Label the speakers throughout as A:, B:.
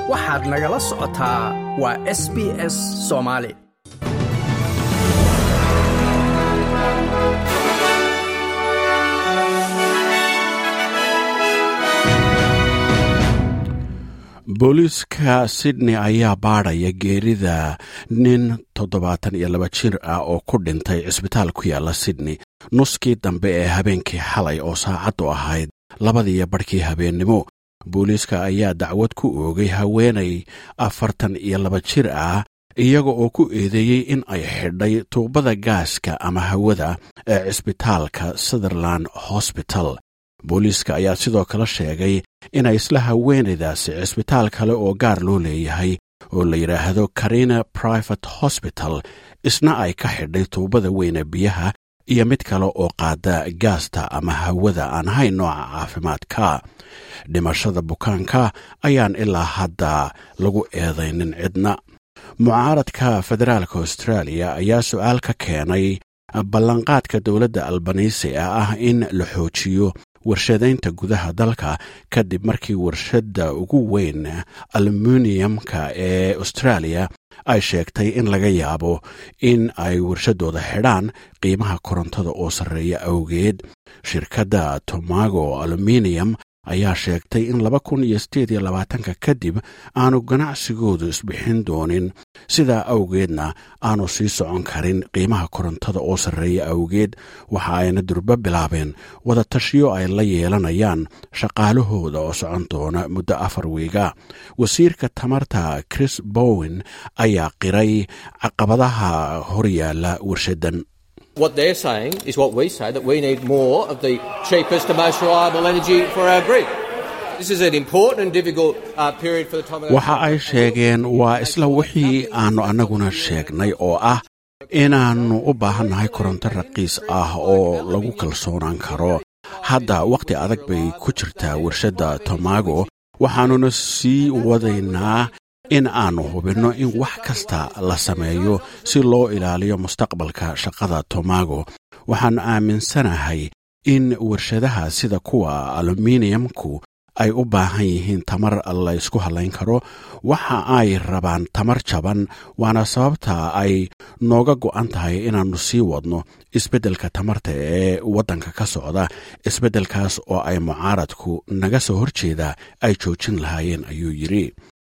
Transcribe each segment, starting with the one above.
A: waxaad nagala socotaa waa s b s soomaali
B: booliiska sydney ayaa baadhaya geerida nin toddobaatan iyo laba jir ah oo ku dhintay cisbitaal ku yaala sydney nuskii dambe ee habeenkii xalay oo saacaddu ahayd labadiiyo barhkii habeennimo booliiska ayaa dacwad ku oogay haweenay afartan iyo laba jir ah iyaga oo ku eedeeyey in ay xidhay tuubada gaaska ama hawada ee cisbitaalka sutherland hosbital booliiska ayaa sidoo kale sheegay inay isla haweenaydaasi cisbitaal kale oo gaar loo leeyahay oo la yidhaahdo karina private hosbital isna ay ka xidhay tuubada weyne biyaha iyo mid kale oo qaada gaasta ama hawada aan ahayn nooca caafimaadka dhimashada bukaanka ayaan ilaa hadda lagu eedaynin cidna mucaaradka federaalka austraaliya ayaa su-aal ka keenay ballanqaadka dowladda albanisi ah in la xoojiyo warshadaynta gudaha dalka kadib markii warshadda ugu weyn aluminiyamka ee austraaliya ay sheegtay in laga yaabo in ay warshadooda xidhaan qiimaha korontada oo sarreeya awgeed shirkadda tomago aluminium ayaa sheegtay in laba kun iyo sideed iyo labaatanka kadib aanu ganacsigoodu isbixin doonin sidaa awgeedna aanu sii socon karin qiimaha korontada oo sarreeya awgeed waxa ayna durbo bilaabeen wada tashiyo ay la yeelanayaan shaqaalahooda oo socon doona muddo afar wiiga wasiirka tamarta chris bowen ayaa qiray caqabadaha horyaala warshaddan
C: What they're saying is what we say that we need more of the cheapest and most reliable energy for our grid. This is an important and difficult uh, period for the time.
B: waxa ay sheegeen waa isla wixii aannu annaguna sheegnay oo ah inaannu u baahannahay koronto raqiis ah oo lagu kalsoonaan karo hadda wakhti adag bay ku jirtaa warshadda tomago waxaannuna sii wadaynaa in aannu hubinno in wax kasta la sameeyo si loo ilaaliyo mustaqbalka shaqada tomago waxaannu aaminsanahay in warshadaha sida kuwa aluminiyamku ay u baahan yihiin tamar la ysku hallayn karo waxa ay rabaan tamar jaban waana sababta ay nooga go'an tahay inaannu sii wadno isbeddelka tamarta ee waddanka ka socda isbeddelkaas oo ay mucaaradku naga soo horjeeda ay joojin lahaayeen ayuu yidhi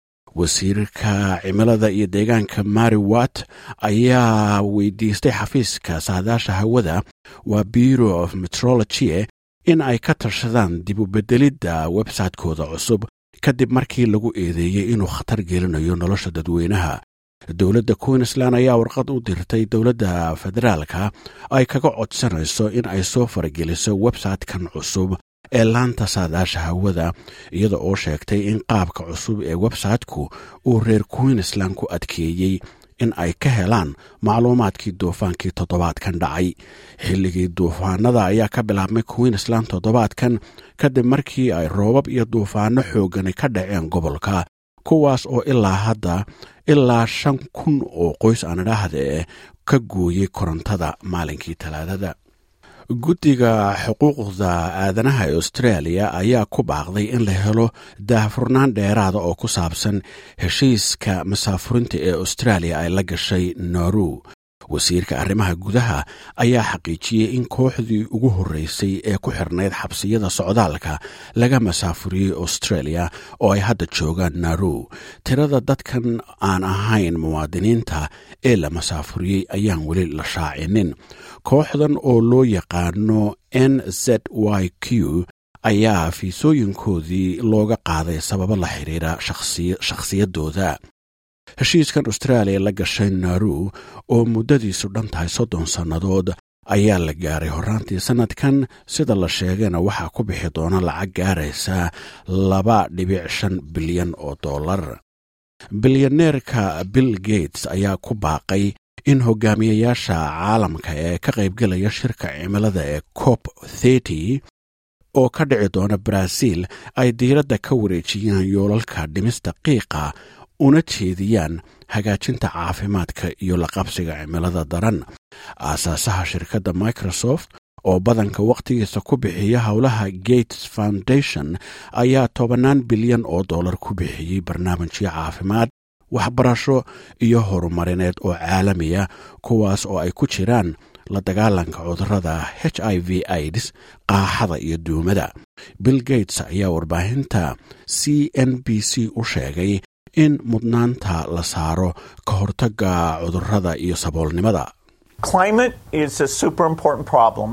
B: wasiirka cimilada iyo deegaanka mari wat ayaa weydiistay xafiiska saadaasha hawada waa bureau of metrology in ay ka tashadaan dib u bedelidda websaytekooda cusub kadib markii lagu eedeeyey inuu khatar gelinayo nolosha dadweynaha dowladda queensland ayaa warqad u dirtay dowladda federaalka ay kaga codsanayso in ay soo farageliso websaytekan cusub ee laanta saadaasha hawada iyada oo sheegtay in qaabka cusub ee websayteku uu reer queensland ku adkeeyey in ay ka helaan macluumaadkii duufaankii toddobaadkan dhacay xilligii duufaanada ayaa ka bilaabmay queensland toddobaadkan kadib markii ay roobab iyo duufaano xoogani ka dhaceen gobolka kuwaas oo ilaa hadda ilaa shan kun oo qoys aan idhaahde ka gooyey korontada maalinkii talaadada guddiga xuquuqda aadanaha ee austraaliya ayaa ku baaqday in la helo daahfurnaan dheeraada oo ku saabsan heshiiska masaafurinta ee austraaliya ay la gashay nauru wasiirka arrimaha gudaha ayaa xaqiijiyey in kooxdii ugu horreysay ee ku xirnayd xabsiyada socdaalka laga masaafuriyey australia oo ay hadda joogaan naru tirada dadkan aan ahayn muwaadiniinta ee la masaafuriyey ayaan weli la shaacinin kooxdan oo loo yaqaano n z y q ayaa fiisooyinkoodii looga qaaday sababo la xiriira shakhsiyadooda heshiiskan austraaliya la gashay naru oo muddadiisu dhan tahay soddon sannadood ayaa la gaaray horraantii sannadkan sida la sheegayna waxaa ku bixi doona lacag gaaraysa laba dhibic shan bilyan oo dollar bilyaneerka bill gates ayaa ku baaqay in hogaamiyayaasha caalamka ee ka qaybgelaya shirka cimilada ee cop thety oo ka dhici doona baraaziil ay diiradda ka wareejiyaan yoolalka dhimista qiiqa una jeediyaan hagaajinta caafimaadka iyo la qabsiga cimilada daran aasaasaha shirkadda microsoft oo badanka wakhtigiisa ku bixiya howlaha gates foundation ayaa tobannaan bilyan oo dollar ku bixiyey barnaamijyo caafimaad waxbarasho iyo horumarineed oo caalamiya kuwaas oo ay ku jiraan la dagaalanka cudurada h i v aids qaaxada iyo duumada bill gates ayaa warbaahinta c n b c u sheegay in mudnaanta la saaro ka hortaga cudurada iyo saboolnimada
D: Climate is a super important problem.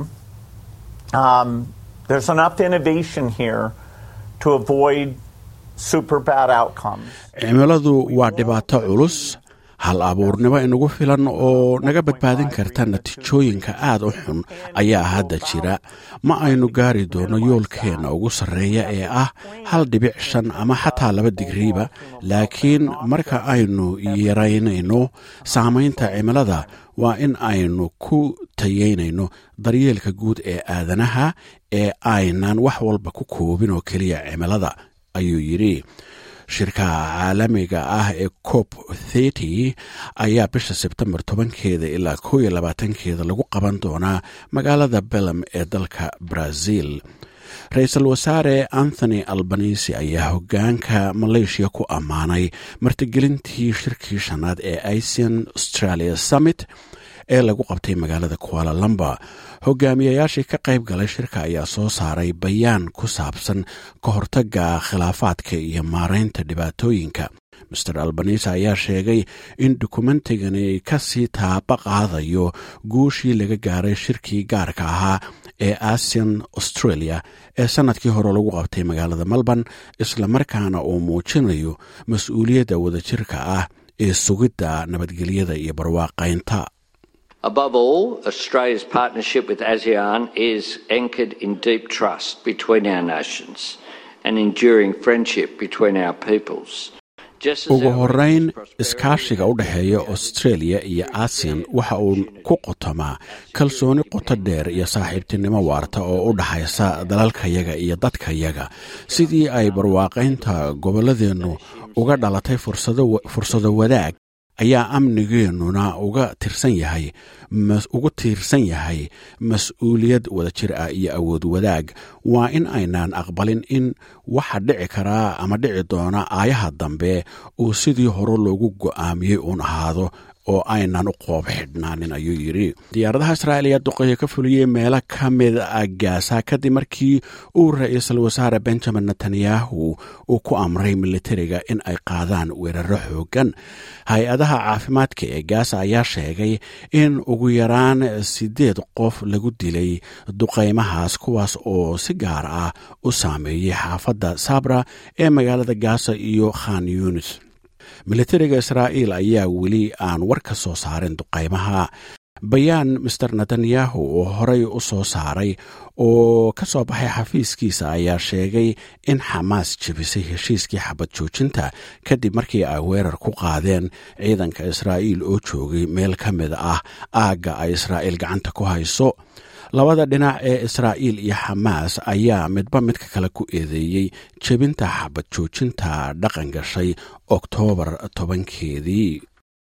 D: Um, there's enough innovation here to avoid super bad outcomes.
B: cimiladu waa dhibaato culus hal abuurnimo inagu filan oo naga badbaadin karta natiijooyinka aad u xun ayaa hadda jira ma aynu gaari doono yoolkeenna ugu sarreeya ee ah hal dhibic shan ama xataa laba digriiba laakiin marka aynu yaraynayno saamaynta cimilada waa in aynu ku tayeynayno daryeelka guud ee aadanaha ee aynan wax walba ku koobin oo keliya cimilada ayuu yidhi shirka caalamiga ah ee cop thety ayaa bisha sebtembar tobankeeda ilaa koo iyo labaatankeeda lagu qaban doonaa magaalada belem ee dalka brazil ra-iisul wasaare anthony albanisi ayaa hogaanka maleeshiya ku ammaanay martigelintii shirkii shanaad ee asian australia summit ee lagu qabtay magaalada kuala lamba hogaamiyayaashii ka qayb galay shirka ayaa soo saaray bayaan ku saabsan ka hortaga khilaafaadka iyo maaraynta dhibaatooyinka master albanisa ayaa sheegay in dokumentigani kasii taaba qaadayo guushii laga gaaray shirkii gaarka ahaa ee asian australia ee sannadkii hore lagu qabtay magaalada melbourne islamarkaana uu muujinayo mas-uuliyadda wadajirka ah ee sugidda nabadgelyada iyo barwaaqaynta
E: Above all, Australia's partnership with ASEAN is anchored in deep trust between our nations and enduring friendship between our peoples. Just as
B: ugu
E: our
B: horeyn
E: region's prosperity
B: iskaashiga u dhexeeya australia iyo asian waxa uu ku qotomaa kalsooni qoto dheer iyo saaxiibtinimo waarta oo u dhaxaysa dalalkayaga iyo dadkayaga sidii ay barwaaqaynta gobolladeennu uga dhalatay fursado fursado wadaag ayaa amnigeennuna uga tirsan yahay mas- ugu tiirsan yahay mas-uuliyad wadajir ah iyo awood wadaag waa in aynaan aqbalin in waxa dhici karaa ama dhici doona aayaha dambe uu sidii hore loogu go'aamiyey uun ahaado oo aynan u qoob xidhnaanin ayuu yidhi diyaaradaha israa'iil ayaa duqeeyo ka fuliyey meelo ka mid a gaasa kadib markii uu ra-iisul wasaare benjamin netanyahu uu ku amray militariga in ay qaadaan weeraro xooggan hay-adaha caafimaadka ee gaasa ayaa sheegay in ugu yaraan siddeed qof lagu dilay duqaymahaas kuwaas oo si gaar ah u saameeyey xaafadda sabra ee magaalada gaasa iyo khan yunis militariga israa'iil ayaa weli aan war ka soo saarin duqaymaha bayaan master netanyahu oo horey u soo saaray oo ka soo baxay xafiiskiisa ayaa sheegay in xamaas jebisay heshiiskii xabad joojinta kadib markii ay weerar ku qaadeen ciidanka israa'iil oo joogay meel ka mid ah aagga ay israa'iil gacanta ku hayso labada dhinac ee israa'iil iyo xamaas ayaa midba midka kale ku eedeeyey jebinta xabad joojinta dhaqan gashay oktoobar tobankeedii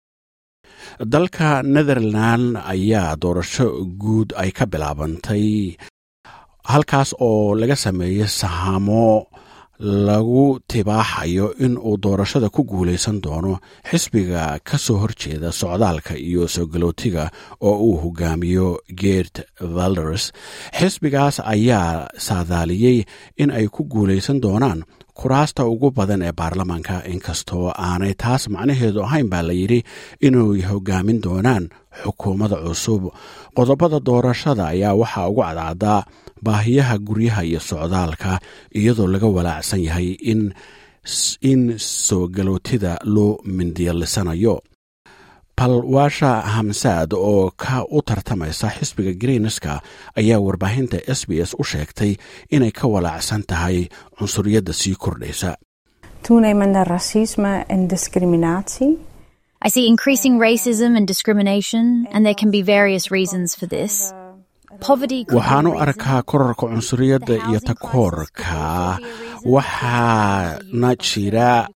B: dalka netherland ayaa doorasho guud ay ka bilaabantay halkaas oo laga sameeyey sahamo lagu tibaaxayo in uu doorashada ku guulaysan doono xisbiga ka soo horjeeda socdaalka iyo soo galootiga oo uu hogaamiyo geert valders xisbigaas ayaa saadaaliyey in ay ku guulaysan doonaan kuraasta ugu badan ee baarlamaanka inkastoo aanay taas macnaheedu ahayn baa la yidhi inay hogaamin doonaan xukuumadda cusub qodobada doorashada ayaa waxaa ugu cadcaddaa baahiyaha guryaha iyo socdaalka iyadoo laga walaacsan yahay in in soo galootida loo mindiyalisanayo balwaasha hamsaad oo ka u tartamaysa xisbiga greenska ayaa warbaahinta s b s u sheegtay inay ka walaacsan tahay cunsuriyadda sii kordhaysa
F: toenemende racisme en discriminatie.
G: I see increasing racism and discrimination, and there can be various reasons for this. Poverty could be
B: waxaan u
G: a reason.
B: arkaa korarka cunsuriyadda iyo takoorka waxaana jira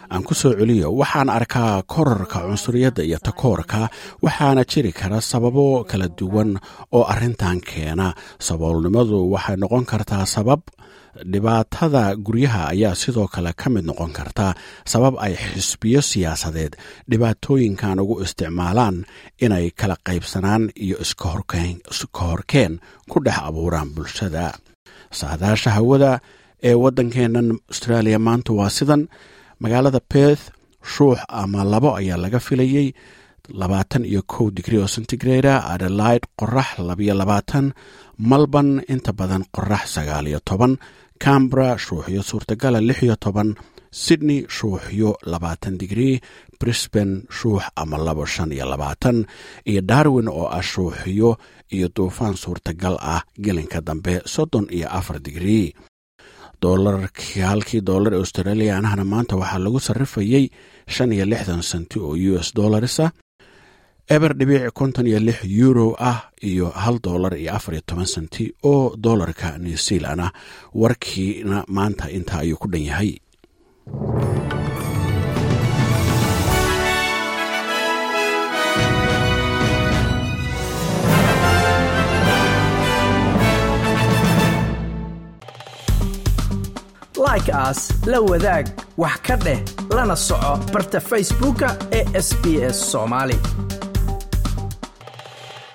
B: aan ku soo celiyo waxaan arkaa korarka cunsuriyadda iyo takoorka waxaana jiri kara sababo kala duwan oo arrintan keena saboolnimadu waxay noqon kartaa sabab dhibaatada guryaha ayaa sidoo kale ka mid noqon karta sabab ay xisbiyo siyaasadeed dhibaatooyinkan ugu isticmaalaan inay kala qaybsanaan iyo iska horkeen ku dhex abuuraan bulshada saadaasha hawada ee waddankeennan australia maanta waa sidan magaalada beth shuux ama labo ayaa laga filayey labaatan iyo kow digri oo centigrada adelaide qorax labiyo labaatan malban inta badan qorax sagaal iyo toban cambra shuuxyo suurtagala lix iyo toban sydney shuuxyo labaatan digrii brisban shuux ama labo shan iyo labaatan iyo darwin oo ah shuuxyo iyo duufaan suurtagal ah gelinka dambe soddon iyo afar digrii doolarkii halkii doolar ee australiaanahana maanta waxaa lagu sarrifayey shan iyo lixdan senti oo u s dollarisa eber dhibiic konton iyo lix euro ah iyo hal doolar iyo afar iyo toban senti oo doolarka new zealand ah warkiina maanta intaa ayuu ku dhan yahay
A: like aas la wadaag wax ka dheh lana soco barta facebooka ee sb s somaali